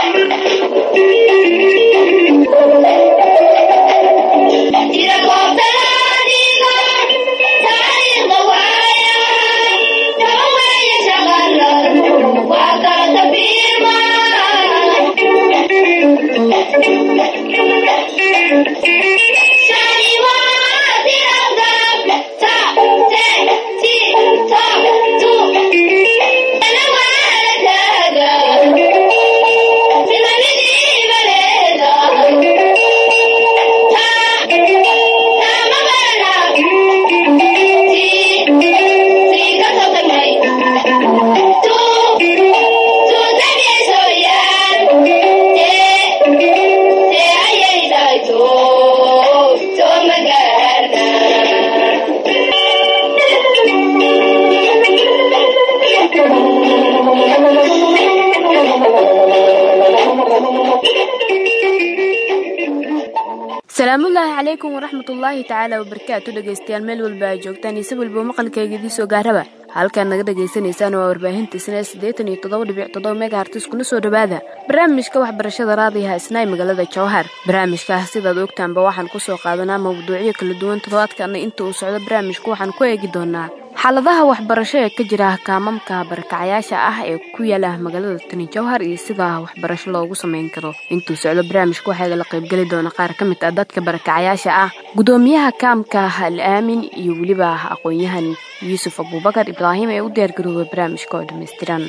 salaamullaahi calaykum waraxmatullaahi tacaala wabarakaatu dhegaystayaal meel walba aa joogtaan iyo si walba maqalkayga idii soo gaaraba halkaad naga dhagaysanaysaan waa warbaahinta isnaa siddeetan iyo toddoba dhibic toddoba megahartis kuna soo dhowaada barnaamijka waxbarashada raadiyaha isnaay magaalada jowhar barnaamijkaas sidaad ogtaanba waxaan ku soo qaadanaa mawduucyo kala duwan toddobaadkana inta uu socdo barnaamijka waxaan ku eegi doonaa xaaladaha waxbarasho ee ka jira kaamamka barakacayaasha ah ee ku yaala magaalada tani jowhar iyo sida waxbarasho loogu sameyn karo intuu socdo barnaamijka waxaa la qaybgeli doona qaar ka mid ah dadka barakacayaasha ah gudoomiyaha kaamka al aamin iyo weliba aqoon-yahan yuusuf abuubakar ibraahim ee u diyaargarooba barnaamijka oo dhammaystiran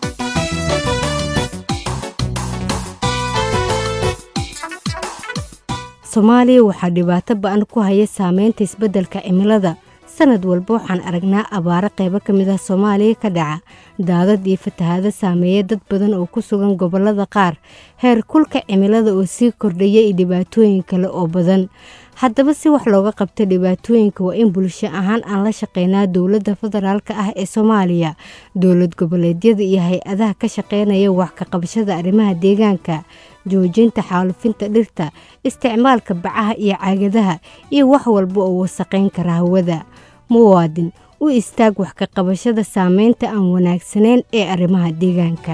soomaaliya waxaa dhibaato ba-an ku haya saameynta isbeddelka cimilada sanad walba waxaan aragnaa abaaro qaybo ka mid ah soomaaliya ka dhaca daadad iyo fatahaado saameeya dad badan oo ku sugan gobollada qaar heer kulka cimilada oo sii kordhaya iyo dhibaatooyin kale oo badan haddaba si wax looga qabto dhibaatooyinka waa in bulsho ahaan aan la shaqeynaa dowladda federaalk ah ee soomaaliya dowlad goboleedyada iyo hay-adaha ka shaqeynaya wax ka qabashada arrimaha deegaanka joojinta xaalufinta dhirta isticmaalka bacaha iyo caagadaha iyo wax walba oo wasaqayn kara hawada muwaadin u istaag wax ka qabashada saameynta aan wanaagsanayn ee arrimaha deegaanka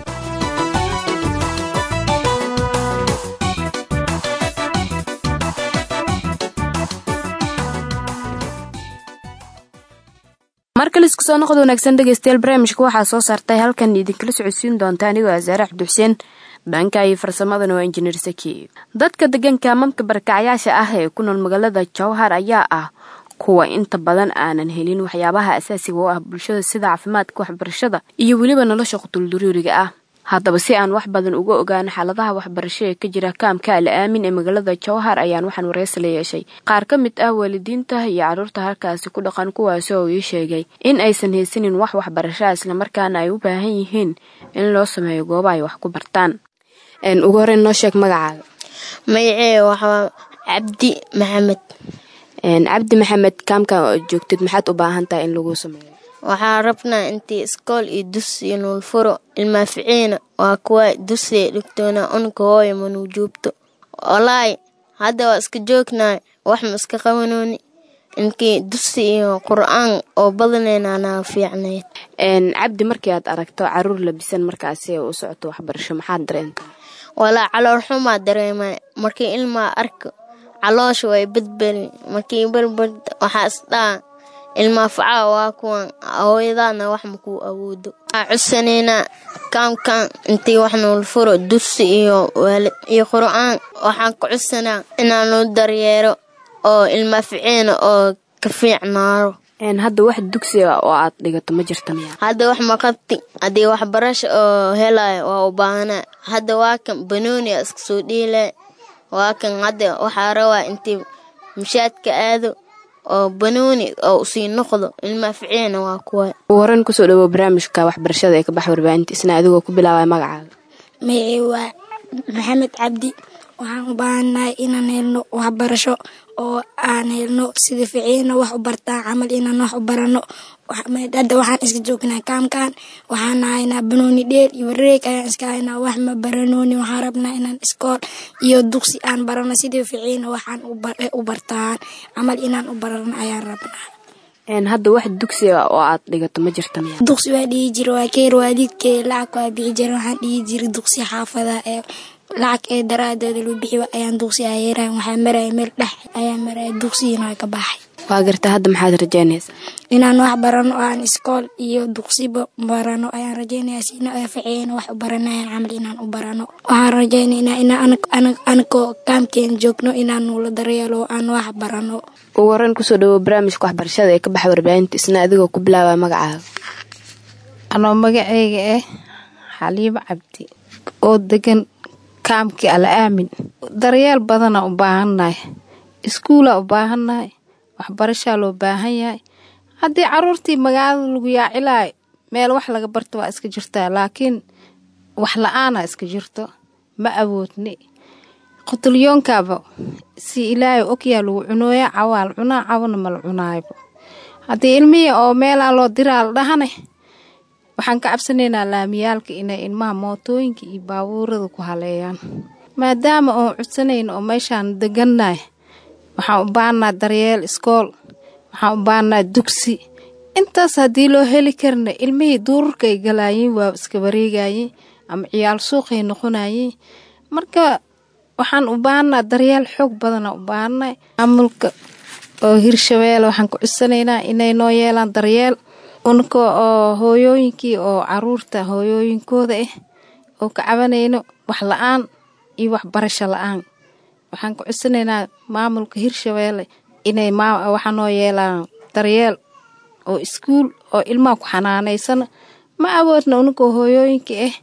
markale isku soo noqod wanaagsan dhegaystayaal barnaamijka waxaa soo saartay halkan idinkala socodsiin doonta anigoo asaare cabdi xuseen dhanka iyo farsamadana waa injineer saki dadka degan kaamamka barakacayaasha ah ee ku nool magaalada jowhar ayaa ah kuwa inta badan aanan helin waxyaabaha asaasiga oo ah bulshada sida caafimaadka waxbarashada iyo weliba nolosha qutulduriiriga ah haddaba si aan wax badan uga ogaano xaaladaha waxbarasho ee ka jira kaamka al aamin ee magaalada jowhar ayaan waxaan wareysi la yeeshay qaar ka mid ah waalidiinta iyo carruurta halkaasi ku dhaqan kuwaasi oo ii sheegay in aysan haysanin wax waxbarashaa islamarkaana ay u baahan yihiin in loo sameeyo gooba ay wax ku bartaan ugu horeyn noo sheeg magacaaga magacee waxaa cabdi maxamed cabdi maxamed kaamka joogtid maxaad u baahan tahay in lagu sameeyo waxaa rabnaa intii iskool iyo dusi nuul furo ilmaaficiina waa kuwa dusee dhigtoona unka hooya manuu joogto walaahi hadda waa iska joognaa wax ma iska qabanooni inkii dusi iyo qur-aan oo badaneyna naga fiicnayd cabdi markii aad aragto caruur labisan markaasi u socoto waxbarasho maxaad dareentaa walaa calool xumaa dareema markii ilmaa arko caloosha way badbeli markii balbad waxaa isdhaa ilmaa facaa waa kuwan hooyadaana wax makuu awoodo waxaa codsaneynaa kaamkan intii wax nuul furo dusi iyo waalid iyo qur-aan waxaan ka codsanaa inaan loo daryeero oo ilmaaficiina oo ka fiicnaaro hadda wax dugsiga oo aad dhigato ma jirta miya hadda wax maqabti haddii waxbarasha oo helayo waa u baahnaa hadda waa kan banooni a iska soo dhiila waa kan hadda waxaa rabaa intii mushaadka aado oo banooni oo usii noqdo ilmaaficiina waa kuwa ugu horeyn kusoo dhawow barnaamijka waxbarashada ee ka bax warbaahinta isna adigoo ku bilaabaya magacaaga magacii waa maxamed cabdi waxaan u baahannahay inaan helno waxbarasho oo aan helno sida ficiina wax u bartaan camal inaan wax u barano hadda waxaan iska joognaa kaamkan waxaan haynaa banooni dheel iyo wareeg ayaan iska haynaa wax ma baranooni waxaan rabnaa inaan iskool iyo dugsi aan barano sida ficiina waxaan u bartaan camal inaan u barano ayaan rabnaa hadda wax dugsiga oo aad dhigato ma jirta miya duqsi waa dhihi jira waa keer waalidkee lacag waa bixi jira waxaan dhihi jira duqsi xaafada ee lacag ee daraadeeda loo bixi ayaan duqsi ayeerahay waxaa maraya meel dhex ayaa maraya dugsigiina waa ka baxay waa garta hadda maxaad rajeynaysaa inaan wax barano oo aan iskool iyo duqsiba barano ayaan rajeynaya sina faceeyana wax u baranayaan camal inaan u barano waxaan rajeynaynaa inaan anagoo kaamkeen joogno inaan nuula daryeelo oo aan wax barano ugu horeyn kusoo dhawow barnaamijka waxbarashada ee ka baxa warbaahinta isna adigoo ku bilaabaa magacaaga anoo magaceyga ah xaliimo cabdi oo degan kaamkii ala aamin daryeel badana u baahannahay iskuulaa u baahannahay waxbarashaa loo baahan yahay haddii caruurtii magaalada lagu yaacilaay meel wax laga barta waa iska jirtaa laakiin wax la-aanaa iska jirto ma awoodni qutulyoonkaaba si ilaahay ogyaa lagu cunooya cawaal cunaa cawana mala cunaaybo haddii ilmihii oo meelaa loo diraa la dhahane waxaan ka cabsanaynaa laamiyaalka inay ilmaha mootooyinka iyo baabuurada ku haleeyaan maadaama oon cudsanayno oo meeshaan degannahay waxaan u baahnaa daryeel iskool waxaan u baahnaa dugsi intaas haddii loo heli karna ilmihii duurarkaay galaayiin waa iska wareegayiin ama ciyaal suuqay noqonayiin marka waxaan u baahnaa daryeel xoog badana u baahnay maamulka oo hirshabeelle waxaan ku cudsanaynaa inay noo yeelaan daryeel unka oo hooyooyinkii oo caruurta hooyooyinkooda ah oo ka cabanayno wax la-aan iyo waxbarasho la-aan waxaan ku cudsanaynaa maamulka hirshabeelle inay waxaa noo yeelaan daryeel oo iskuul oo ilmaha ku xanaanaysano ma awoodna ununkoo hooyooyinka ah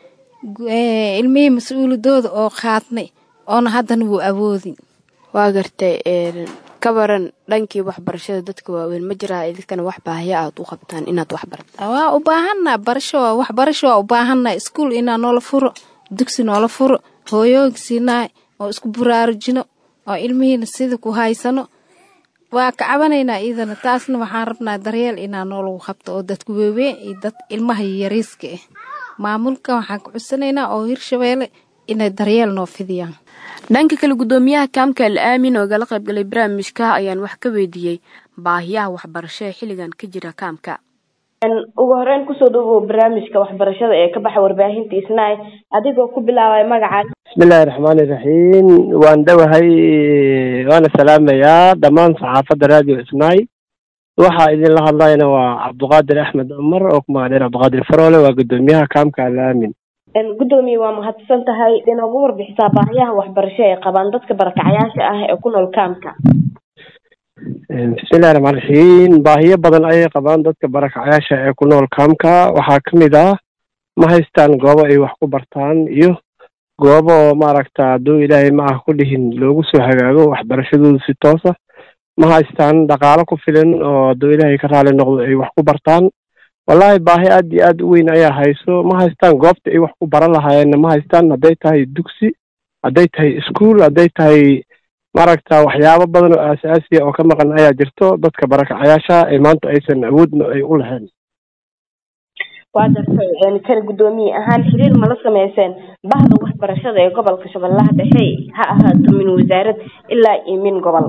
ilmihii mas-uuladooda oo qaadnay oona haddana wuu awoodin waa gartay ka baran dhankii waxbarashada dadka waaweyn ma jiraa idinkana wax baahiya aad u qabtaan inaad wax barta waa u baahanaa barasho waxbarasho waa u baahanaa iskuul inaa noola furo dugsi noola furo hooyooyinka siinaay oo isku buraarujino oo ilmihiina sida ku haysano waa ka cabanaynaa iidana taasna waxaan rabnaa daryeel inaa noolagu qabto oo dadku weeweyn iyo dad ilmaha yariiska ah maamulka waxaan ka cudsanaynaa oo hirshabeelle inay daryeel noo fidiyaan dhanka kale guddoomiyaha kaamka al aamin oo gala qaybgalay barnaamijka ayaan wax ka weydiiyey baahiyaha waxbarasho ee xilligan ka jira kaamka ugu horeyn kusoo dhawow barnaamijka waxbarashada ee ka baxa warbaahinta isnaay adigoo ku bilaabay magacaaga bismillahi raxmaani iraxiim waan dhowahay waana salaamayaa dhammaan saxaafadda radio isnaay waxaa idinla hadlayna waa cabduqaadir axmed cumar oo ku magac dheer cabduqaadir faroole waa guddoomiyaha kaamka al aamin guddoomiye waa mahadsan tahay inoogu warbixisaa baahiyaha waxbarasho ee qabaan dadka barakacayaasha ah ee ku nool kaamka bismillahi raxmaan raxiim baahiyo badan ayay qabaan dadka barakacayaasha ee ku nool kaamka waxaa ka mid ah ma haystaan goobo ay wax ku bartaan iyo goobo oo maaragta hadduu ilaahay ma ah ku dhihin loogu soo hagaago waxbarashadoodu si toosa ma haystaan dhaqaalo ku filan oo hadduu ilaahay ka raali noqdo ay wax ku bartaan wallaahi baahi aad iyo aad u weyn ayaa hayso ma haystaan goobta ay wax ku baran lahaayeenna ma haystaan hadday tahay dugsi hadday tahay iskuol hadday tahay maaragta waxyaabo badan oo aasaasiya oo ka maqan ayaa jirto dadka barakacayaasha ee maanta aysan awoodna ay u lahayn waa gartay kan guddoomiye ahaan xiriir mala sameyseen bahda waxbarashada ee gobolka shabeellaha dhexe ha ahaato min wasaarad ilaa iyo min gobol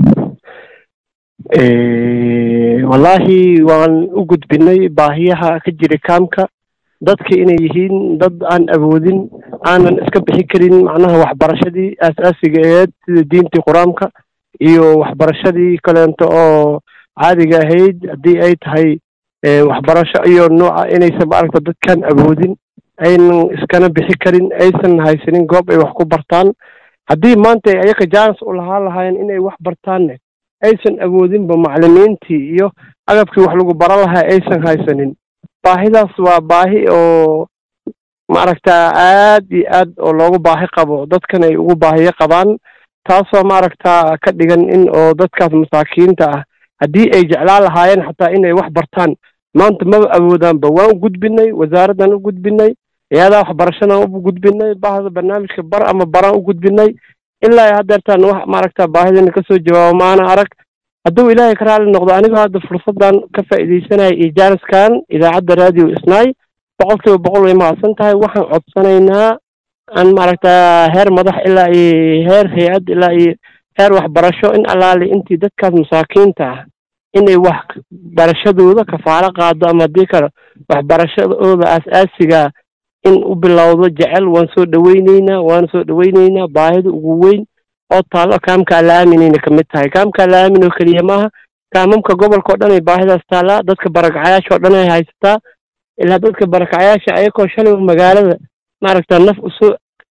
wallaahi waan u gudbinay baahiyaha ka jira kaamka dadka inay yihiin dad aan awoodin aanan iska bixi karin macnaha waxbarashadii aasaasiga aheyd sida diintii qur-aanka iyo waxbarashadii kaleento oo caadiga ahayd haddii ay tahay waxbarasho iyo nooca inaysan maaragta dadkaan awoodin aynan iskana bixi karin aysan haysanin goob ay wax ku bartaan haddii maanta ay ayaga jaanis u lahaan lahaayeen inay wax bartaanne aysan awoodinba maclimiintii iyo agabkii wax lagu baran lahaa aysan haysanin baahidaas waa baahi oo maaragta aad iyo aad oo loogu baahi qabo dadkan ay ugu baahiyo qabaan taasoo maaragta ka dhigan in oo dadkaas masaakiinta ah haddii ay jeclaan lahaayeen xataa inay wax bartaan maanta maba awoodaanba waan u gudbinay wasaaraddan u gudbinay hay-adaha waxbarashadan u gudbinay bahda barnaamijka bar ama baraan u gudbinay ilaa haddeertaan wax maaragta baahidana kasoo jawaabo maana arag hadduu ilaahay ka raali noqdo anigoo hadda fursaddan ka faa'iidaysanaya iyo jaaniskan idaacadda radio isnaay boqol kiiba boqol way mahadsan tahay waxaan codsanaynaa aan maaragta heer madax ilaa iyo heer hay-ad ilaa iyo heer waxbarasho in allaali intii dadkaas masaakiinta ah inay wax barashadooda kafaalo qaado ama haddii kale waxbarashadooda aas-aasigaa in u bilowdo jecel waan soo dhaweyneynaa waan soo dhaweyneynaa baahida ugu weyn oo taallo kaamka alaaminayna kamid tahay kaamka alaamin oo keliya maaha kaamamka gobolka o dhan ay baahidaas taallaa dadka barakacayaasha oo dhan ay haysataa ilaa dadka barakacayaasha ayagoo shalay magaalada maaragta naf usoo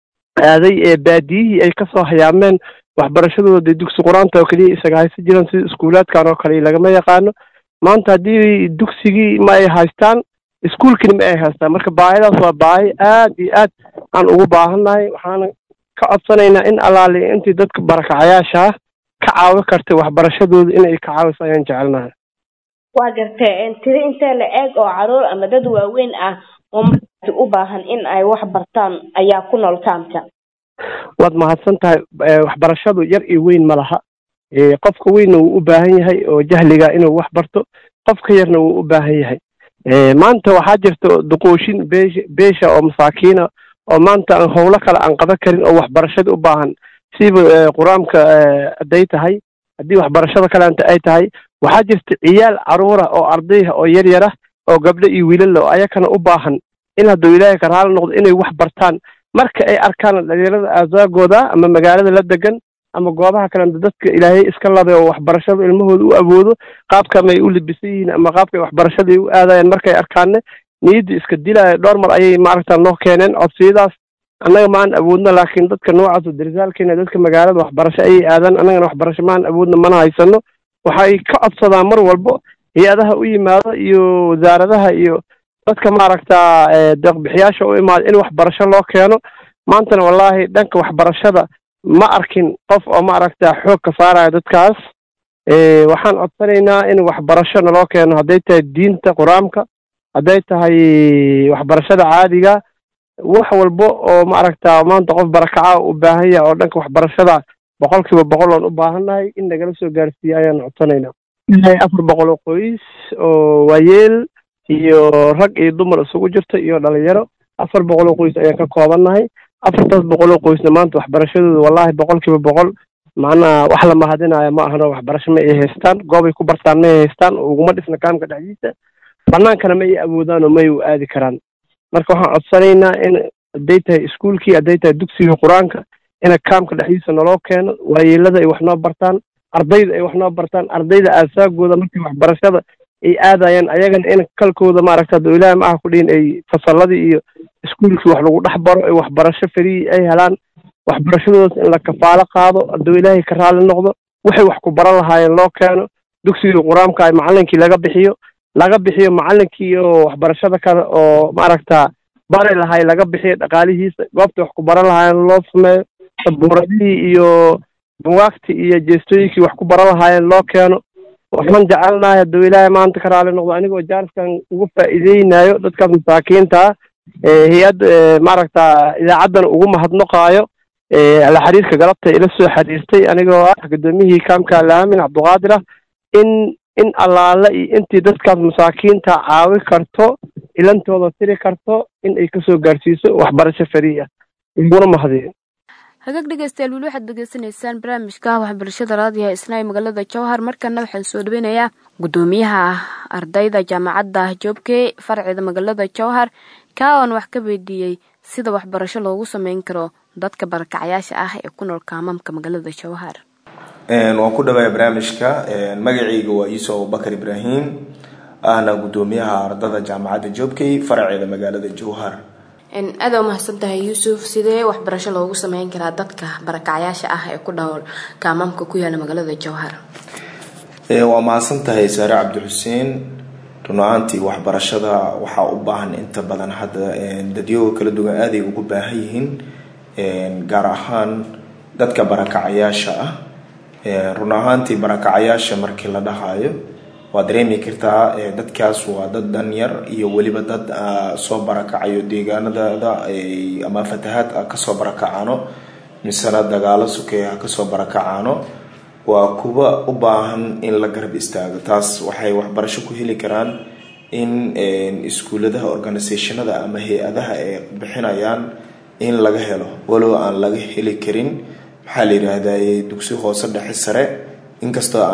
aaday ee baadiyihii ay kasoo hayaameen waxbarashadooda dugsi qur-aanta oo keliya isaga haysta jiraan sida iskuulaadkan oo kale lagama yaqaano maanta haddii dugsigii ma ay haystaan iskuulkina ma ay haystaan marka baahidaas waa baahi aad iyo aad aan ugu baahannahay waxaana ka codsanaynaa in allaali intii dadka barakacayaasha ah ka caawi kartay waxbarashadooda inay ka caawiso ayaan jecelnahay waa gartee tiri intee la eeg oo caruur ama dad waaweyn ah oo markaasi u baahan in ay wax bartaan ayaa ku nool kaamka waad mahadsan tahay waxbarashadu yar iyo weyn ma laha qofka weynna wuu u baahan yahay oo jahliga inuu wax barto qofka yarna wuu u baahan yahay maanta waxaa jirta duquushin beesha beesha oo masaakiina oo maanta aan howlo kale aan qaban karin oo waxbarashada u baahan siba qur-aanka hadday tahay haddii waxbarashada kaleanta ay tahay waxaa jirta ciyaal caruura oo ardayha oo yar yar ah oo gabdho iyo wiilala oo ayakana u baahan in hadduu ilaahay ka raali noqdo inay wax bartaan marka ay arkaan dhalinyarada aasaagooda ama magaalada la degan ama goobaha kalenta dadka ilaahay iska labay oo waxbarashada ilmahooda u awoodo qaabka may u libisan yihiin ama qaabkay waxbarashada ay u aadayaan markay arkaanne niyadda iska dilaya dhowr mar ayay maaragta noo keeneen codsiyadaas annaga maan awoodno laakiin dadka noocaas oo darisaalkeena dadka magaalada waxbarasho ayay aadaan annagana waxbarasho maan awoodno mana haysano waxay ka codsadaan mar walbo hay-adaha u yimaado iyo wasaaradaha iyo dadka maaragta deeqbixiyaasha u imaada in waxbarasho loo keeno maantana wallaahi dhanka waxbarashada ma arkin qof oo maaragta xoog ka saaraya dadkaas waxaan codsanaynaa in waxbarasho naloo keeno hadday tahay diinta qur-aanka hadday tahay waxbarashada caadiga wax walbo oo maaragta maanta qof barakaca u baahan yahay oo dhanka waxbarashada boqol kiiba boqol oon u baahannahay in nagala soo gaarsiiya ayaan codsanaynaa ilaahay afar boqol oo qoys oo waayeel iyo rag iyo dumar isugu jirta iyo dhalinyaro afar boqol oo qoys ayaan ka koobannahay afartaas boqol oo qoysna maanta waxbarashadooda wallahi boqol kiiba boqol macnaha wax la mahadinaayo ma ahano waxbarasho ma ay haystaan goobay ku bartaan ma ay haystaan uguma dhisna kaamka dhexdiisa banaankana ma ay awoodaan oo ma ay u aadi karaan marka waxaan codsanaynaa in hadday tahay iskuulkii hadday tahay dugsiga qur-aanka ina kaamka dhexdiisa naloo keeno waayeelada ay wax noo bartaan ardayda ay wax noo bartaan ardayda aasaagooda markii waxbarashada ay aadayaan ayagana in kalkooda maaragta hadduu ilaahi ma aha ku dhihin ay fasalladii iyo iskuulkii wax lagu dhex baro ay waxbarasho fariyi ay helaan waxbarashadoodas in la kafaalo qaado hadduu ilaahay ka raali noqdo waxay wax ku baran lahaayeen loo keeno dugsigii qur-aanka ay macalinkii laga bixiyo laga bixiyo macalinkii oo waxbarashada kale oo maaragta bari lahay laga bixiyo dhaqaalihiisa goobta wax ku baran lahaayeen loo sameeyo sabuuradihii iyo bugaagtii iyo jeestooyinkii wax ku baran lahaayeen loo keeno waxaan jecelnahay hadduu ilaahay maanta ka raali noqdo anigoo jaariskan ugu faa'iideynayo dadkaas masaakiinta ah hay-ad maaragta idaacaddana ugu mahadnaqaayo la xiriirka galabta ila soo xiriirtay anigoo ah guddoomiyihii kaamka alaamin cabduqaadir ah in in allaale iyo intii dadkaas masaakiinta caawi karto ilantooda tiri karto in ay kasoo gaarsiiso waxbarasho farii ah iguna mahadiyo hagaag dhegeystayaal weli waxaad degeysanaysaan barnaamijka waxbarashada raadiyaha isnaa ee magaalada jowhar markana waxaan soo dhaweynayaa guddoomiyaha ardayda jaamacadda joobke farceeda magaalada jowhar kaa oon wax ka weydiiyey sida waxbarasho loogu sameyn karo dadka barakacayaasha ah ee ku nool kaamamka magaalada jowhar waan ku dhawaaya barnaamijka magacayga waa iiso abubakar ibraahim ahna guddoomiyaha ardada jaamacadda joobkey faraceeda magaalada jowhar aada umahadsan tahay yuusuf sidee waxbarasho loogu sameyn karaa dadka barakacayaasha ah ee ku dhowl kaamamka ku yaala magaalada jowhar waa mahadsan tahay saare cabdixuseen run ahaantii waxbarashada waxaa u baahan inta badan hadda dadyoga kala duwan aaday ugu baahan yihiin gaar ahaan dadka barakacayaasha ah run ahaantii barakacayaasha markii la dhahayo waad dareemi kartaa dadkaas waa dad danyar iyo weliba dad soo barakacayo deegaanadada ama fatahaad kasoo barakacaano misena dagaalo sukeeya kasoo barakacaano waa kuwa u baahan in la garab istaago taas waxay waxbarasho ku heli karaan in iskuuladaha organisationada ama hay-adaha ay bixinayaan in laga helo walow aan laga heli karin maxaa la yidhaahdaa dugsi hoose dhexe sare inkastoo aan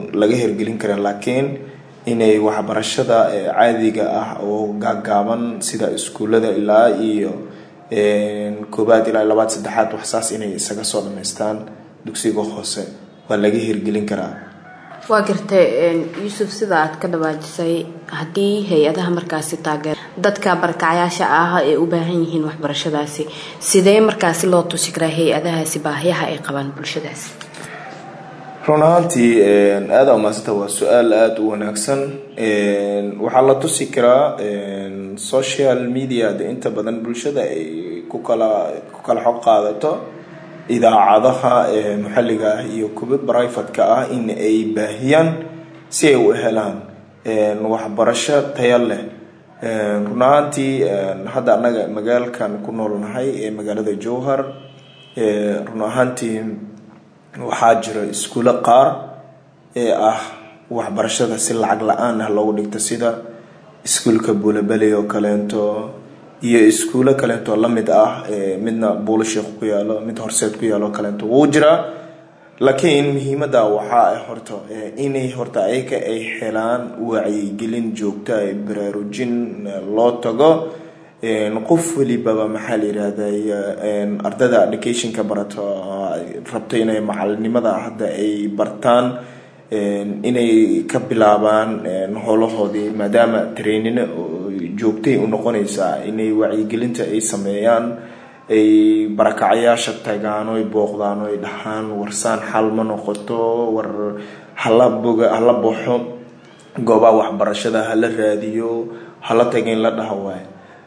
laga hirgelin karin laakiin inay waxbarashada caadiga ah oo gaagaaban sida iskuullada ilaa iyo koobaad ilaa labaad saddexaad waxsaas inay isaga soo dhamaystaan dugsiga hoose waa laga hirgelin karaa waa gartay yuusuf sida aad ka dhawaajisay haddii hay-adaha markaasi taageer dadka barakacayaasha ah ay u baahan yihiin waxbarashadaasi sidee markaasi loo tusi karaa hay-adahaasi baahiyaha ay qabaan bulshadaasi run ahaantii aada umaasanta waa su-aal aada u wanaagsan waxaa la tusi karaa social media de inta badan bulshada ay ku kala ku kala xog qaadato idaacadaha maxalliga ah iyo kuwa brivatka ah in ay baahiyaan si ay u helaan waxbarasho taya leh run ahaantii hadda annaga magaalkan ku noolnahay ee magaalada jowhar run ahaantii waxaa jira iskuulo qaar ee ah waxbarashada si lacag la-aan ah loogu dhigto sida iskuulka buulabeli oo kaleento iyo iskuulo kaleento lamid ah midna buulo sheekh ku yaalo mid horseed ku yaalo kaleento wuu jiraa laakiin muhiimada waxaa ah horta inay horta ayaga ay helaan wacyigelin joogta ay baraarujin loo tago qof welibaba maxaa la yirahday ardada educationka barato rabto inay macalinimada hadda ay bartaan inay ka bilaabaan howlahoodii maadaama trainino joogtay u noqonaysaa inay wacyigelinta ay sameeyaan ay barakacayaasha tagaan oy booqdaan oy dhahaan warsaan xal ma noqoto war hala boga hala baxo goobaha waxbarashada hala raadiyo hala taga in la dhaha waay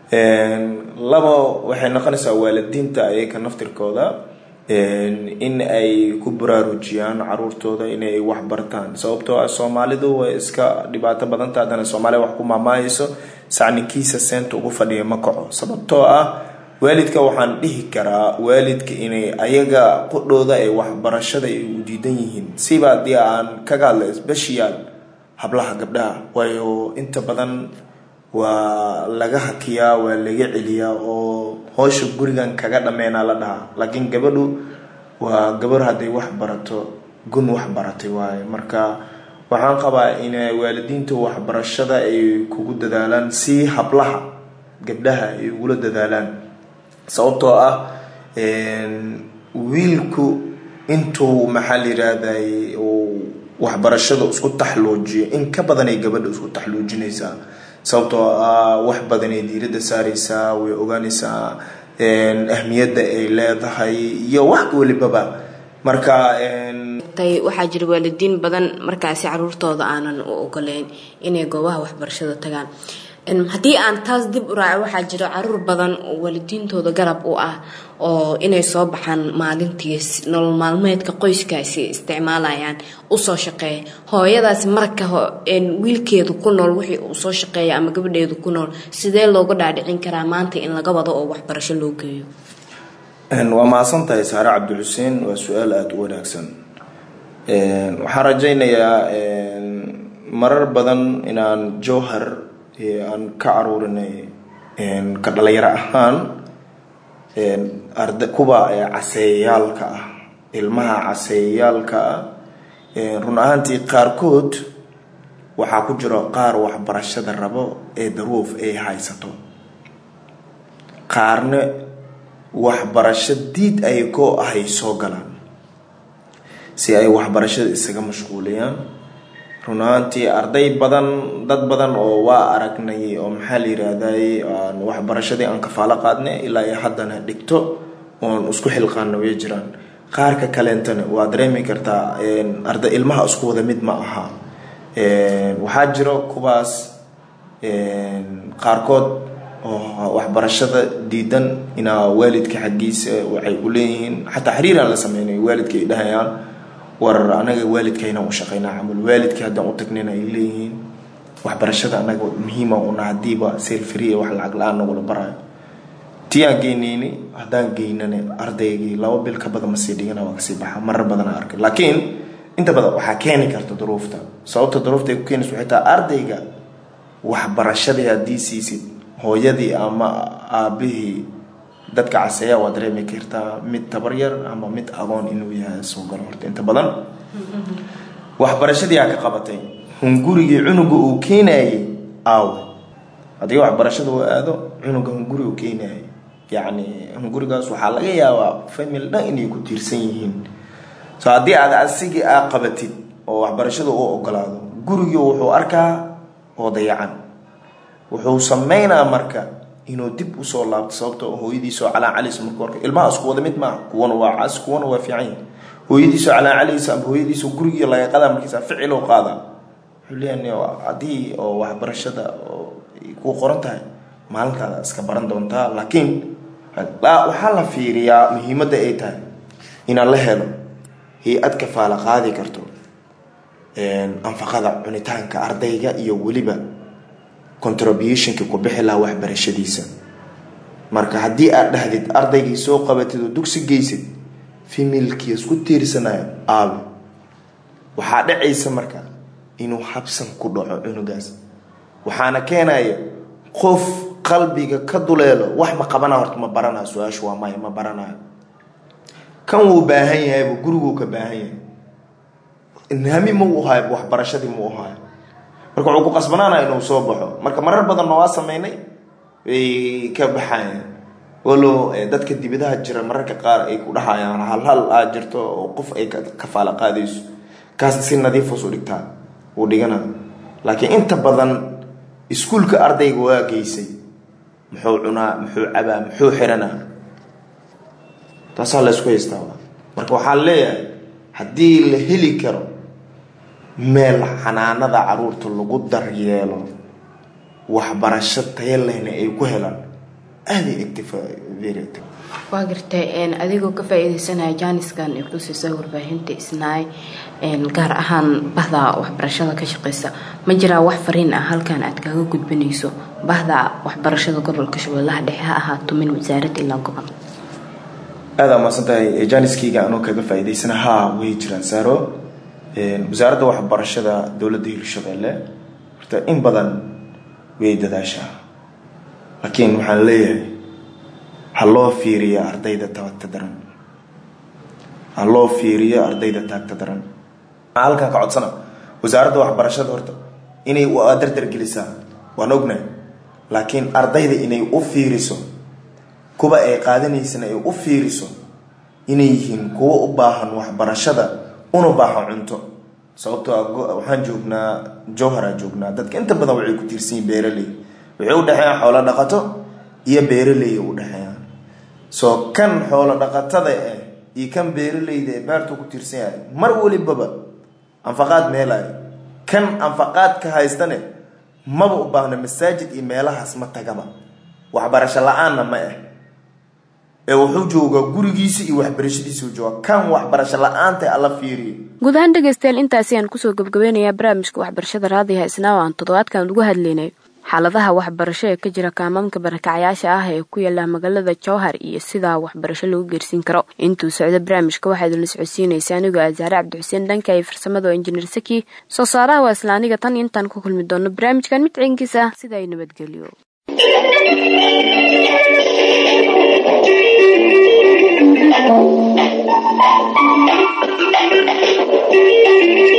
labo waxay noqonaysaa waalidiinta ayaga naftirkooda in ay ku baraarujiyaan caruurtooda inay wax bartaan sababtoo ah soomaalidu way iska dhibaato badanta haddana soomaaliya wax ku maamaayayso sacninkiisa seenta ugu fadhiya ma kaco sababtoo ah waalidka waxaan dhihi karaa waalidka inay ayaga qudhooda ay waxbarashada ay u diidan yihiin siba haddii aan kaga hadla special hablaha gabdhaha waayo inta badan waa laga hakiyaa waa laga celiyaa oo hoosha gurigan kaga dhameynaa la dhahaa laakiin gabadhu waa gabar hadday wax barato gun wax baratay waaye marka waxaan qabaa in waalidiinta waxbarashada ay kugu dadaalaan si hablaha gabdhaha ay ugula dadaalaan sababtoo ah wiilku intuu maxaa la yiraahday waxbarashada isku taxluujiyo in ka badanay gabadha isku taxluujinaysaa sababtoo ah wax badanay diiradda saareysaa way ogaanaysaa ahmiyadda ay leedahay iyo wax welibaba marka waxaa jira waalidiin badan markaasi caruurtooda aanan u ogoleyn inay goobaha waxbarashada tagaan haddii aan taas dib u raaco waxaa jira caruur badan oo waalidiintooda garab u ah oo inay soo baxaan maalintii nolol maalmeedka qoyskaasi isticmaalayaan usoo shaqeeya hooyadaasi marka wiilkeedu ku nool wixii uu soo shaqeeya ama gabadheedu ku nool sidee looga dhaadhicin karaa maanta in laga wado oo waxbarasho loo geeyo waa mahadsan tahay saare cabdixuseen waa su-aal aada u wanaagsan waxaan rajaynayaa marar badan inaan jowhar aan ka caruurinay ka dhalinyaro ahaan arda kuwa caseeyayaalka ah ilmaha caseeyayaalka ah run ahaantii qaarkood waxaa ku jiro qaar waxbarashada rabo ee daruuf ay haysato qaarna waxbarasho diid ay koo ahay soo galaan si ay waxbarashada isaga mashquuliyaan run ahaantii arday badan dad badan oo waa aragnay oo maxaa la yiraahday aan waxbarashadii aan kafaalo qaadnay ilaa ay haddana dhigto oon isku xilqaana way jiraan qaarka kaleentana waa dareemi kartaa arday ilmaha isku wada mid ma aha waxaa jiro kuwaas qaarkood oo waxbarashada diidan inaa waalidka xaggiisa waxay u leeyihiin xataa xiriiraan la sameynay waalidka ay dhahayaan war anaga waalidkayna u shaqeynaa camal waalidkii haddaan u tagnayna ay leeyihiin waxbarashada anaga muhiima una hadiiba selfree wax lacag la-aan nagula barayo tii aan geynayni haddaan geynane ardaygii laba bil ka badan masii dhigana waa kasii baxa marar badan aan arkay laakiin inta badan waxaa keeni karta duruufta sababta duruufta ay ku keenaysa waxay tahay ardayga waxbarashadii haddii siisid hooyadii ama aabihii dadka caseeya waa dareemi kartaa mid tabaryar ama mid agoon inuu yahay soo galo horta inta badan waxbarashadii aa ka qabatay hungurigii cunuga uu keenayay aawe haddii waxbarashada uu aado cunuga hunguri uu keenayay yacni hungurigaas waxaa laga yaabaa famil dhan inay ku tiirsan yihiin so haddii aad asigii aa qabatid oo waxbarashada u ogolaado gurigii wuxuu arkaa oo dayacan wuxuu sameynaa marka inuu dib usoo laabto sababtoo hooyadiisoo calaacalis markuu arka ilmaha isku wada mid maaha kuwana waa cas kuwana waa fiican yahay hooyadiisoo calaacalaysa ama hooyadiisoo gurigii laga qadaa markiisa ficil oo qaada wuxuu leeyahay haddii oo waxbarashada oo ay ku qoran tahay maalintaada iska baran doontaa laakiin waxaa la fiiriyaa muhiimadda ay tahay inaan la helo hay-ad kafaala qaadi karto anfaqada cunitaanka ardayga iyo weliba contributionka ku bixi laha waxbarashadiisa marka haddii aad dhahdid ardaygii soo qabatid oo dugsi geysid femilkii isku tiirsanaya aabe waxaa dhacaysa marka inuu habsan ku dhaco cunugaas waxaana keenaya qof qalbiga ka duleelo wax ma qabana horta ma baranayo su-aashu waa maya ma baranayo kan wuu baahan yahaybu guriguu ka baahan yahay nami ma u hayo waxbarashadii ma u hayo marka wuxuu ku qasbanaanaya inuu soo baxo marka marar badanna waa sameynay way ka baxayaan walow dadka dibadaha jira mararka qaar ay ku dhahayaan hal hal aa jirto oo qof ay kafaala qaadayso kaasna si nadiifos u dhigtaa uu dhigana laakiin inta badan iskuulka ardayga waa geysay muxuu cunaa muxuu cabaa muxuu xiranaa taasaa la isku haystaa marka waxaan leeyahay haddii la heli karo meel xanaanada caruurta lagu daryeelo waxbarasho taya lehna ay ku helaan aaday egta waa gartay adigoo ka faa-iideysanaya jaaniskan ay ku siisa warbaahinta isnaay gaar ahaan bahda waxbarashada ka shaqeysa ma jiraa wax fariin ah halkan aad kaga gudbanayso bahda waxbarashada gobolka shabeellaha dhexe ha ahaato min wasaarad ilaa gobol aada amaadsan tahay jaaniskayga anoo kaga faa-iideysana haa way jiraan saaro wasaaradda waxbarashada dowladda hirshabeelle horta in badan way dadaashaa laakiin waxaan leeyahay ha loo fiiriyo ardayda taagta daran ha loo fiiriyo ardayda taagta daran maxaa halkan ka codsana wasaaradda waxbarashada horta inay dardar gelisaa waan ognahay laakiin ardayda inay u fiiriso kuwa ay qaadanaysana ay u fiiriso inay yihiin kuwo u baahan waxbarashada una baahan cunto sababtoo waxaan joognaa jowharaa joognaa dadka inta badan waxay ku tiirsan yihin beeraley waxay u dhexeeyaan xoolo dhaqato iyo beeraley u dhexeeyaan soo kan xoolo dhaqatada ah iyo kan beeraleyda ee beertu ku tiirsan yahay mar walibaba anfaqaad meelay kan anfaqaad ka haystane maba u baahna masaajid iyo meelahaas ma tagaba waxbarasho la-aanna ma ah ee wuxuu joogaa gurigiisa iyo waxbarashadiisau jooga kan waxbarasho la-aanta alla fiiriyo guud ahaan dhegaystayaal intaasi aan kusoo gabgabeynayaa barnaamijka waxbarashada raadiyaha isnaa oo aan toddobaadkan ugu hadlaynay xaaladaha waxbarasho ee ka jira kaamaamka barakacyaasha ah ee ku yaala magaalada jowhar iyo sidaa waxbarasho lagu geersiin karo intuu socdo barnaamijka waxaa idinla socodsiinaysa anigoo asaare cabdixuseen dhanka iyo farsamada oo injineer saki soo saaraha waa isla aniga tan intaan ku kulmi doono barnaamijkan mid ciinkiisa sida ay nabadgelyo Thank you.